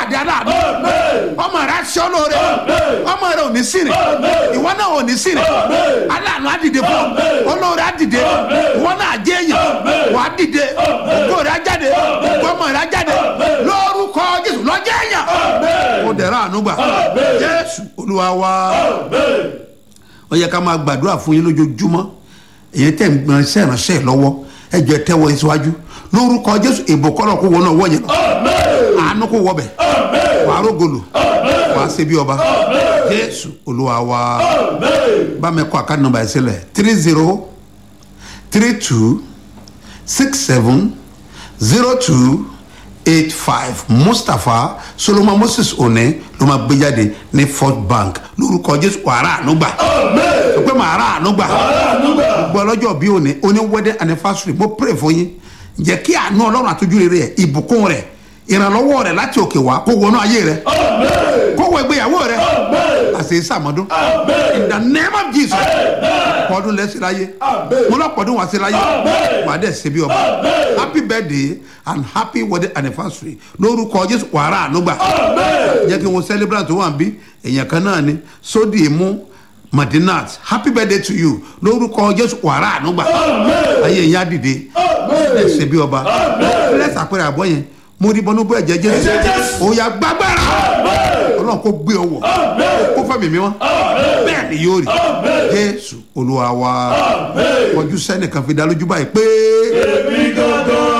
pàdé aláàánú ọmọ rẹ aṣọ lóore ọmọ rẹ ò ní sìn ìwọ náà ò ní sìn aláàánú á dìde fún ọ olóore á dìde ìwọ náà á jẹ èèyàn wà á dìde ògo rẹ á jáde ọmọ rẹ á jáde lórúkọ jésù lọ́jọ́ èèyàn ó dẹ̀rọ àánú gbà jésù olúwa wá ó yẹ ká máa gbàdúrà fún yín lójoojúmọ́ èyí tẹ̀ ń gbọ́n iṣẹ́ ìránṣẹ́ lọ́wọ́ ẹ jọ ẹ tẹ́wọ́ yín síwájú lórúkọ jésù ìbò kọ́lọ̀ kó wọnà wọ́ yẹn lọ àánú kó wọbẹ̀ wàá rógolo wàá ṣe bí ọba jésù olúwa wá bá mi kọ́ àkáàdì nọ́mbà yẹn sílẹ̀ three zero three two six seven zero two eight five mustapha solomon moses one ló máa gbé jáde ní fort bank lórúkọ jésù wàrà ànúgbà sọ pé màá rà ànúgbà gbọ́ ọlọ́jọ́ bí òní oní wedding anniversary mo pray fún yín jẹ́ kí àánú ọlọ́run àtújú rere ẹ̀ ìbùkún rẹ̀ ìrànlọ́wọ́ rẹ̀ láti òkè wá kó wọnú ayé rẹ̀ kó wọ ìgbéyàwó rẹ̀ àṣẹ ìsàmọ́dún in the name of jesus pọ́dún lẹ́sìn láyé mo lọ́ pọ́dún wá sí láyé wà á dẹ̀ ṣe bí ọba happy birthday and happy wedding anniversary lórúkọ jésù wàrà ànúgbà jẹ́ kí wọ́n celebrate tó wà ń bí èèyàn kan náà ni sódì mú madinat happy birthday to you lórúkọ jésù wàrà ànúgbà ayé yẹn á dìde ẹ ṣe bí ọba lẹ́sà àpẹẹrẹ àbọ̀ yẹn mo rí bọ́nú bọ́ ẹ̀jẹ̀ jésù òòyà gbàgbára ọlọ́run kò gbé ọwọ́ kó fẹ́mi mi wọ́n bẹ́ẹ̀ ni yóò rí jésù olúwa wa kọjú sẹ́nìkan fi dá lójú báyìí pé. èmi gangan